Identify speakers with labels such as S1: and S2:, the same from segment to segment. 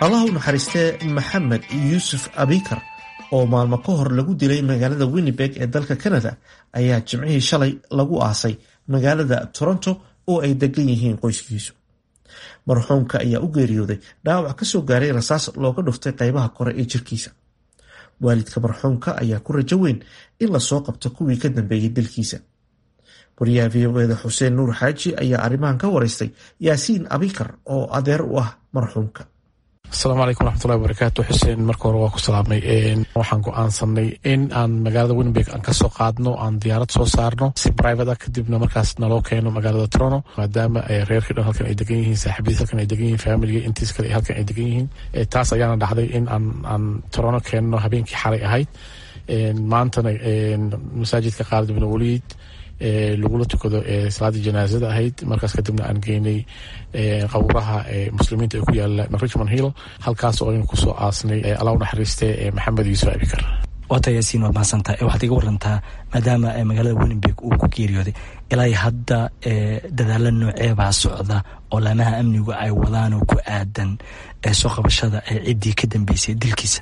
S1: allah u naxariistee maxamed yuusuf abikar oo maalmo ka hor lagu dilay magaalada winnibeg ee dalka canada ayaa jimcihii shalay lagu aasay magaalada toronto oo ay degan yihiin qoyskiisu marxuumka ayaa u geeriyooday dhaawac kasoo gaaray rasaas looga dhuftay qaybaha kore ee jirkiisa waalidka marxuumka ayaa ku rajo weyn in lasoo qabto kuwii ka dambeeyey dilkiisa wariyaha v o eda xuseen nuur xaaji ayaa arrimahan ka waraystay yaasiin abikar oo adeer u ah marxuumka
S2: asalaamu calaykum waraxmatullahi wabarakaatu xuseen marka hore waa ku salaamay waxaan go-aansanay in aan magaalada winnibeg aan kasoo qaadno aan diyaarad soo saarno si private ah kadibna markaas naloo keeno magaalada toronto maadaama reerkii dhan halkan ay degan yihiin saaxiibadiis halkan ay degan yihiin familiga intiis kale halkan ay degan yihiin taas ayaana dhacday in aan aan toronto keenno habeenkii xalay ahayd maantana masaajidka qaar ibn waliid lagula tukado salaadii janaazada ahayd markaas kadibna aan geynay qawraha muslimiinta ee ku yaala richmond hill halkaas oo aynu kusoo aasnay alla u naxariiste maxamed yuusuf abikar
S3: waata yaasiin waad mahadsantaha waxaad iga warantaa maadaama magaalada winnibeg uu ku geeriyooday ilaa hadda dadaalo nooceebaa socda oo laamaha amnigu ay wadaan oo ku aadan soo qabashada ciddii ka dambeysay dilkiisa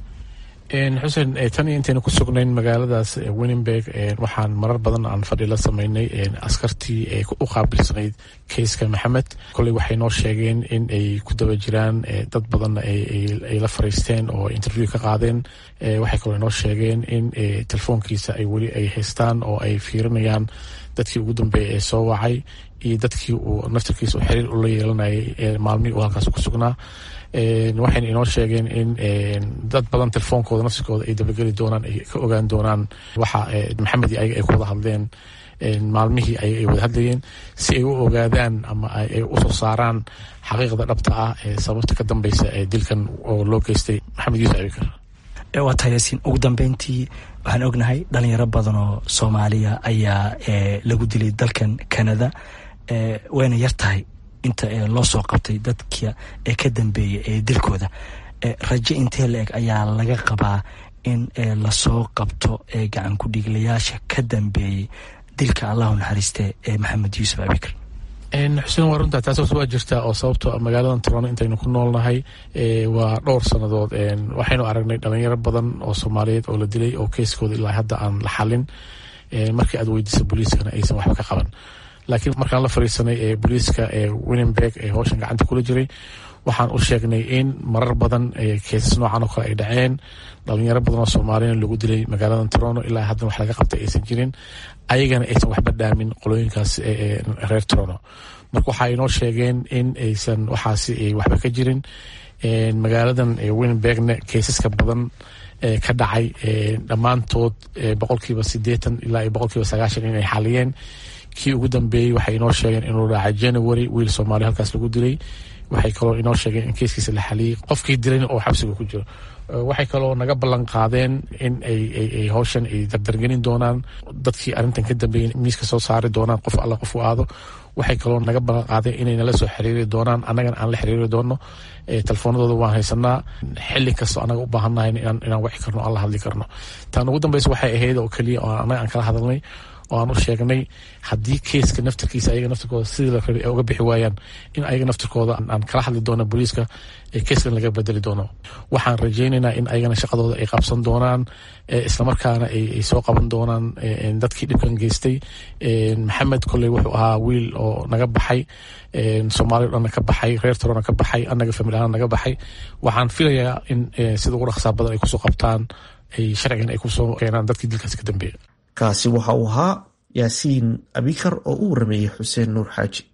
S2: xuseen tan iyo intaynu ku sugnayn magaaladaas winningberg waxaan marar badan aan fadhi la sameynay askartii u qaabilsanayd keyska maxamed koley waxay noo sheegeen in ay ku daba jiraan dad badanna ay la fariisteen oo interview ka qaadeen waxay kaloo noo sheegeen in telefoonkiisa ay weli ay haystaan oo ay fiirinayaan dadkii ugu dambeeyay ee soo wacay iyo dadkii uu naftarkiisa u xiriir ula yeelanayay maalmihii uu halkaas ku sugnaa waxayna inoo sheegeen in dad badan telefoonkooda nafsikooda ay dabageli doonaan ay ka ogaan doonaan waxa maxamed iyo ayaga ay ku wada hadleen maalmihii ay wada hadlayeen si ay u ogaadaan ama ay usoo saaraan xaqiiqda dhabta ah ee sababta ka dambeysa ee dilkan oo loo geystay maxamed yuusuf abikar
S3: waa tahay yaasiin ugu dambeyntii waxaan ognahay dhalinyaro badan oo soomaaliya ayaa lagu dilay dalkan canada wayna yar tahay inta loo soo qabtay dadka ee ka dambeeyay ee dilkooda rajo intee la eg ayaa laga qabaa in lasoo qabto gacan ku-dhiiglayaasha ka dambeeyey dilka allahu naxariiste ee maxamed yuusuf abikar
S2: xuseen waa runtaa taas waa jirtaa oo sababto magaaladan toronto intaynu ku noolnahay waa dhowr sannadood waxaynu aragnay dhalinyaro badan oo soomaaliyeed oo la dilay oo keyskooda ilaa hadda aan la xalin markii aad weydiisa booliiskana aysan waxba ka qaban laakiin markaan la fariisanay ee booliiska ee winningberg ee howshan gacanta kula jiray waxaan u sheegnay in marar badan keesas noocan oo kale ay dhaceen dhalinyaro badan oo soomaaliyana lagu dilay magaaladan toronto ilaa haddana wax laga qabtay aysan jirin ayagana aysan waxba dhaamin qolooyinkaas reer toronto marka waxaa inoo sheegeen in aysan waxaasi waxba ka jirin magaaladan winningbergna keesaska badan ka dhacay dhammaantood boqolkiiba sideetan ilaa iyo boqolkiiba sagaashan inay xaliyeen kii ugu dambeeyey waxay inoo sheegeen inuu dhacay january wiil soomaaliya halkaas lagu dilay waxay kaloo inoo sheegeen in keiskiisa la xaliyey qofkii dilayna oo xabsiga ku jiro waxay kaloo naga ballan qaadeen in ay howshan ay dardargelin doonaan dadkii arrintan ka dambeeyey miiska soo saari doonaan qof alla qof u aado waxay kaloo naga ballan qaadeen inay nala soo xiriiri doonaan annagana aan la xiriiri doono telefoonadooda waan haysanaa xili kastoo annaga u baahannahay inaan wici karno aan la hadli karno taan ugu dambeysa waxay ahayd oo keliya oo annaga aan kala hadalnay oo aan u sheegnay haddii keiska naftirkiisa ayaga naftirkooda sidii la rabay ay uga bixi waayaan in ayaga naftirkooda aan kala hadli doono booliiska ee keiskan laga bedeli doono waxaan rajaynaynaa in ayagana shaqadooda ay qabsan doonaan islamarkaana ay soo qaban doonaan dadkii dhibkan geystay maxamed kolley wuxuu ahaa wiil oo naga baxay soomaaliya o dhanna ka baxay reer torona ka baxay annaga famil ahaan naga baxay waxaan filayaa in sida ugu dhaqsaa badan ay kusoo qabtaan ay sharcigan ay kusoo keenaan dadkii dilkaasi ka dambeeya
S1: kaasi waxa uu ahaa yaasiin abikar oo u warameeyey xuseen nuur xaaji